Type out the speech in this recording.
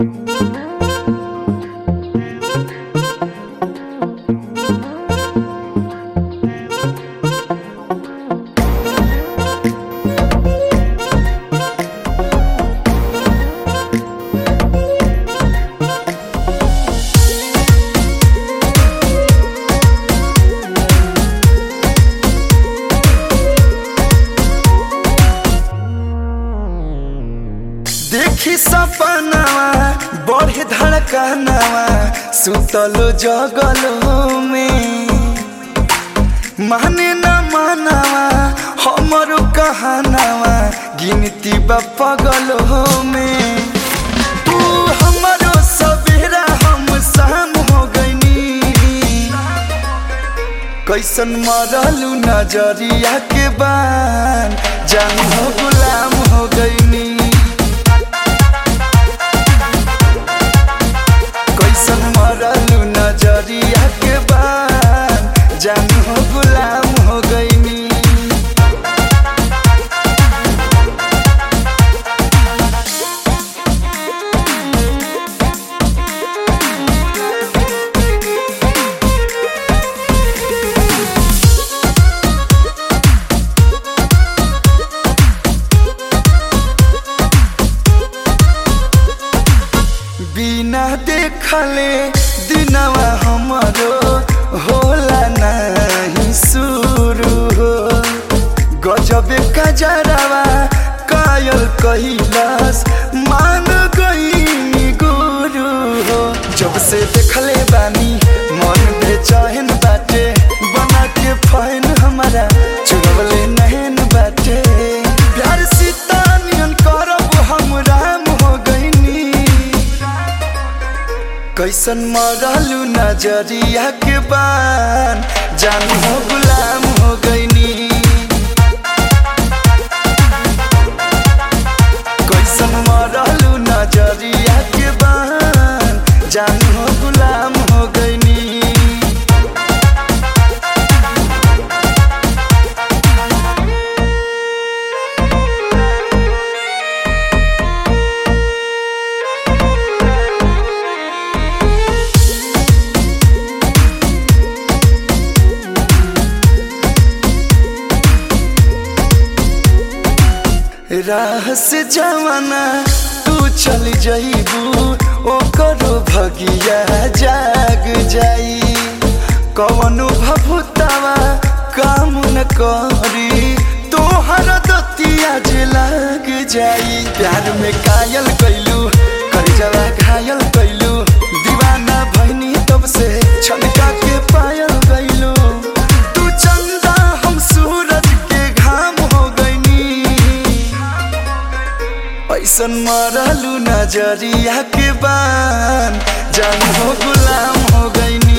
देखी सपनावा बढ़े धड़कनावा सुतलो जगलो में माने न मानावा हमरो कहनावा गिनती बा पगलो में तू हमरो सवेरा हम शाम हो गईनी कैसन मरलू नजरिया के बान जान हो गुलाम हो गईनी कैसन मरलू नजरिया के बान जान हो गुलाम हो गईनी बिना देखले दिनवा हमरो होला नहीं शुरू हो गजबे कजरवा कायल कैलाश मान गई गुरु हो जब से देखले बानी मन बेचैन बाटे बना के फैन हमारा चुरवले नहन बाटे प्यार सीता नियन करब हम राम हो गईनी कैसन मरलू नजरिया के बान जान हो गुलाम हो गईनी कैसन मरलू नजरिया के बान जान हो गुलाम हो गईनी राह से जवाना तू चल जाइबू ओकरो भगिया जाग जाई कवनो भभुतावा काम न करी तोहर दतिया जे लाग जाई प्यार में कायल कैलू करजवा घायल कैलू दीवाना भैनी तब से छलका के पायल गैलू तू चंदा हम सूरज के घाम हो गईनी ऐसन मरलू नजरिया के बान जान हो गुलाम हो गईनी